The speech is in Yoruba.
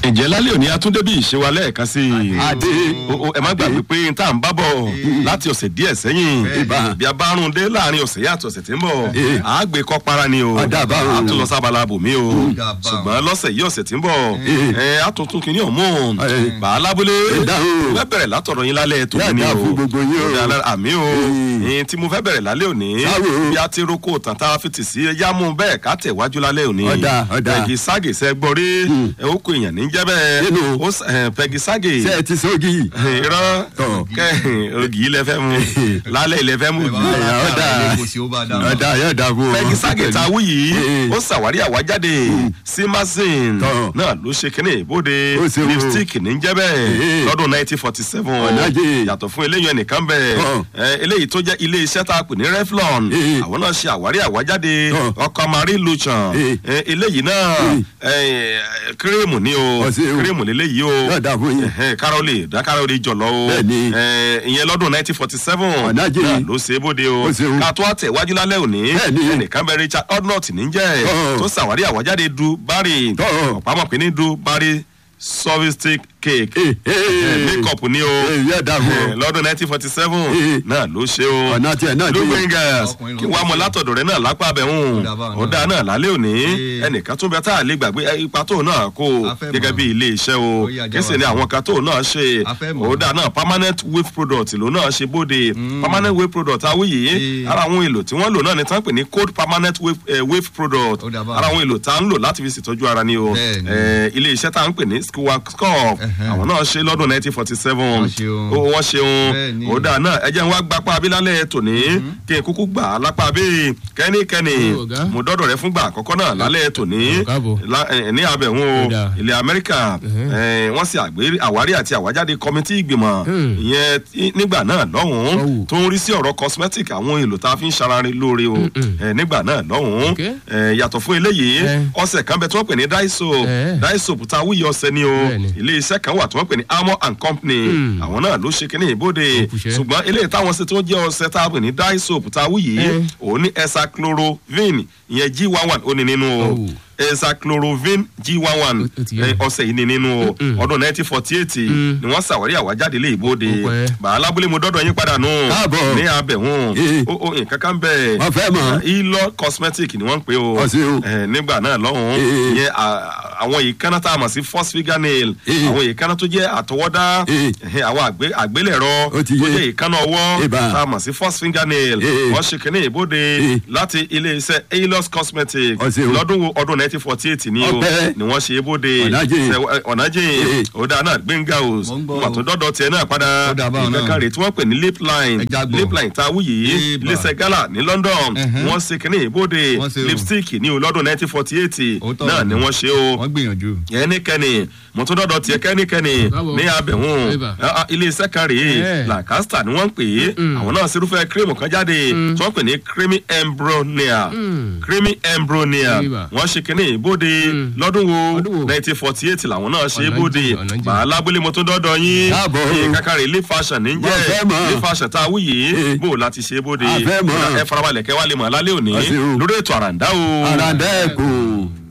ǹjẹ́ lálẹ́ òní atúndé bí ìṣe wa lẹ́ẹ̀kan sí i. Adé. O- o, ẹ má gbàgbé pé n tá à ń bá bọ̀ láti ọ̀sẹ̀ díẹ̀ sẹ́yìn. Ibà. bí a bá rún dé láàrin ọ̀sẹ̀ yìí àti ọ̀sẹ̀ tí ń bọ̀. Eh. à á gbé kọ́ para ni o. Ọ̀dà bá a wọn. tún lọ sábàlá bòmí o. Ọ̀dà bá ṣùgbọ́n lọ́sẹ̀ yìí ọ̀sẹ̀ tí ń bọ̀. Eh. ẹ á tún tún kìíní ọ̀mú. Eh. bàá lábúlé. Ìdáhùn. fẹ́ bẹ̀rẹ̀ látọ̀rọ̀ yín lálẹ́ tó Yá ní dáa o. fún gbogbo yín o. Ọ̀dà alẹ́- àmì o. Eh. Ẹ̀yin tí mo fẹ́ bẹ̀rẹ̀ lálẹ́ òní. Sáwò. bí a ti roko tàn tá a fi tì sí ẹjá mú bẹ́ẹ̀ ká tẹ̀ wájú lálẹ́ òní. Ọ̀dà, ọ̀dà. Pẹ̀gì ságè sẹ́ gbọ́ rí. ẹ ó kó èèyàn ní jẹ́ bẹ́ẹ̀. Nínú. Ó s- ẹ, Pẹ̀gì ságè. ṣe ẹ ti sógi. irọ́ Tọ̀. kẹ́ ògì ilẹ̀ fẹ́ mu lálẹ́ ilẹ̀ fẹ́ mu ẹ ògì. bá Ẹ̀yà, wà ọ̀dà. láti kò sí ó bá dá mọ́. ọ̀dà yóò dà fún ọ. Pẹ̀gì ságè tá a wú yìí Eh. ó ṣàwárí àwájáde simasin Tọ̀. náà ló ṣe kínní ìbòde Ó ṣe o. lipstick ní jẹ́ bẹ́ẹ̀ Eh. lọ́dún nineteen forty seven Ọ̀nàjì. yàtọ̀ fún eléyìí ẹnìkan bẹ́ẹ̀ Tọ̀. ẹ, eléyìí tó jẹ́ ilé iṣẹ́ tá a pè ní Revlon Eh. àwọn náà ṣe àwárí àwájáde Tọ̀. ọkọ̀ marie luchan Eh. ẹ, eléyìí náà ẹ, kírèmù ni o Ó ṣe o. kírèmù lélẹ́yìí o yóò dà fún yín. ẹhẹn karole da karole jọlọ o Bẹ́ẹ̀ni. ẹ, ìyẹn lọ́dún nineteen forty seven Ọ̀nàjì. náà ló ṣe é bóde o Ó ṣe o. ká tó àtẹ̀wájú lálẹ́ òní Bẹ́ẹ̀ni. ẹnìkan bẹ Richard Odnott níjẹ́ Tọ́. tó ṣàwárí àwájáde du bari Tọ́. ọ̀pámọ̀ pé ní du bari sophistic cake Eh, eh. makeup ni o Eh, yóò dà fún Eh, ọ. lọ́dún nineteen forty seven Eh. náà ló ṣe o ọ̀nà tiẹ̀ náà dé. lugbengas Ọkùnrin ló kí wàá mọ látọ̀dọ̀ rẹ náà lápá abẹ́hùn Ó dà báwọn ó dáa náà lálẹ́ òní Eh. ẹnìkan tó bẹ tá a lè gbàgbé ẹ, ipa tó náà kó o A fẹ́ gẹ́gẹ́ mọ̀. bí ilé iṣẹ́ o Ó yá, kí sì jáwọ́ ni sí. àwọn kan tó náà ṣe A fẹ́ mọ̀. ó dáa náà permanent wave product ló náà ṣe bóde permanent wave product awúyè Eh. ara àwọn èlò tí wọ́n lò náà ni tán pè ní cold permanent wave, eh, wave product Ó dà báwọn. ara àwọn èlò tá a ń lò láti fi ṣètọ́jú ara ni o Bẹ́ẹ̀ni. Eh, ilé iṣẹ́ tá a ń pè ní squawk Ẹhẹ́. àwọn náà ṣe lọ́dún nineteen forty seven Wọ́n ṣeun. wọ́n ṣeun Bẹ́ẹ̀ni. ó dáa náà ẹ jẹ́ n wá gbapá abilálẹ̀ tòní kí n kúkú gbà á lápá bíi kẹ́nikẹ́ni Ó, ọ̀gá. mo dọ́dọ̀ rẹ fúngbà àkọ́kọ́ náà lálẹ́ tòní Ó, káàbọ̀. lá- eh, ní abẹ̀hún o Ó dáa. ilẹ̀ amẹ́ríkà eh, wọ́n sì àgbé- àwárí àti àwájáde kọ́mítì ìgbìmọ̀ Hmm. ìyẹn tí- nígbà náà lọ́hùn-ún Ọ̀wù. tó ń rí sí ọ̀rọ̀ cosmetic àwọn èlò tá a fi ń ṣarare lóore o Eh, nígbà náà lọ́hùn-ún Ok. Eh, yàtọ̀ fún eléyìí Eh. ọṣẹ kan bẹ tí wọ́n pè ní Daiso Eh. Daiso tá a wúyẹ ọṣẹ ni o Bẹ́ẹ̀ni. ilé iṣẹ́ kan wà tí wọ́n pè ní Armour and Company Hmm. àwọn náà ló ṣe kínní ìbòde Òkùṣẹ́. ṣùgbọ́n eléyìí táwọn ṣe tó jẹ́ ọṣẹ tá a pè ní dye soap tá a wú yìí Eh. òun ní hexachloroquine ìyẹn g one one ó ní nínú o Oh. hexachloroquine g one one Ó- ó ti yé. ọṣẹ yìí ní nínú o Mm-mm. ọdún nineteen forty eight Mm. ni wọ́n ṣàwárí àwájáde lé ìbòde Ó pẹ́. bàá lábúlé mo dọ́dọ̀ yín padà nù Káàbọ̀. ní abẹ̀hún Eh. ó ó nǹkan kan bẹ́ẹ̀ Wọ́n fẹ́ mọ̀. ilo cosmetic ni wọ́n ń pè o Ó ṣe o. Eh, nígbà náà lọ́hùn-ún Eh. ìyẹn à- àwọn ìkànnà tá a mọ̀ sí first finger nail Eh. àwọn ìkànnà tó jẹ́ àtọwọ́dá Eh. ẹhẹ, àwọn àgbé- àgbélẹ̀rọ Ó ti tó yé. jẹ́ ìkànnà ọwọ́ Ìbá. tá a mọ̀ sí first finger nail Eh. wọ́n ṣe kínní ìbòde Eh. láti ilé-iṣẹ́ ailos cosmetic Ó ṣe o. lọ́dún wo ọdún nineteen forty eight ni o Ọpẹ́. ni wọ́n ṣe ìbòde Ọ̀nàjìn. Ṣẹ- ọ̀nàjìn Eh. ọ̀dà náà gbẹ̀ngà o Mo ń gbọ́ wà o. tó dọ́dọ̀ tiẹ̀ náà padà Ó dà báwọn náà. ìkẹ́kẹ́ rẹ̀ tí wọ́n pè ní lip line Ẹ jágbọ́. lip line tá a wú yìí Ìbá. iléeṣẹ́ gala ní London Ẹhẹ́. wọ́n ṣe kínní ìbòde Wọ́n ṣe o. lipstick ní o lọ́dún nineteen forty eight Òótọ́ náà ni. ni wọ́n ṣe o wọ́n gbìyànjú. ẹnikẹ́ni mo tún dọ́dọ̀ tiẹ̀ kẹ́nikẹ́ni Káàbọ̀. ní abẹ̀hún Eba. Ah, ah, ilé iṣẹ́ kan rèé Eh. Lancaster ni wọ́n ń pè é àwọn náà ṣerúfẹ́ kírímù kan jáde tí wọ́n pè ní creamy embronia creamy embronia Eba. wọ́n ṣe kínní ìbòde lọ́dún Ọdún wo wo? nineteen forty eight làwọn náà ṣe é Ọ̀nà bòde jìn, ọ̀nà jìn. bàálà abúlé mo tún dọ́dọ̀ yín Káàbọ̀. ní kákàrí ilé fashion ní Wọ́n fẹ́ jẹ́ mọ̀. ilé fashion tá a wú yìí Eh. bó o láti ṣe é bòde A fẹ́ mọ̀. ẹ farabalẹ̀ kẹ́ wá lè mọ̀ lálẹ́ òní Ọ̀sẹ̀ o. lórí ètò àràǹdá o. àràǹdà ẹ̀kọ́.